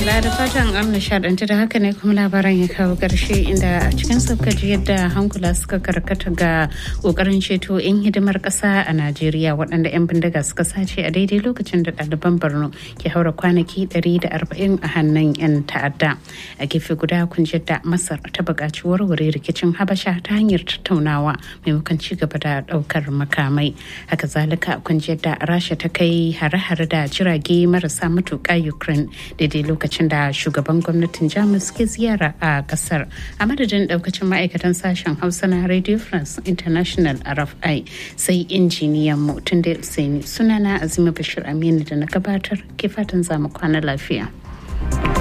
madalla da fatan an nishadanci da haka ne kuma labaran ya kawo ƙarshe inda a cikin saukaji yadda hankula suka karkata ga ƙoƙarin ceto 'yan hidimar ƙasa a najeriya waɗanda 'yan bindiga suka sace a daidai lokacin da ɗaliban borno ke haura kwanaki 140 a hannun 'yan ta'adda a gefe guda kun da masar ta buƙaci warware rikicin habasha ta hanyar tattaunawa maimakon ci gaba da ɗaukar makamai haka zalika kun da rasha ta kai hare-hare da jirage marasa matuƙa ukraine daidai lokacin da shugaban gwamnatin jamus ke ziyara a kasar a madadin daukacin ma'aikatan sashen hausa na radio france international rfi sai injiniyan mu tun da sunana azima bashir aminu da na gabatar ke fatan zamu kwana lafiya.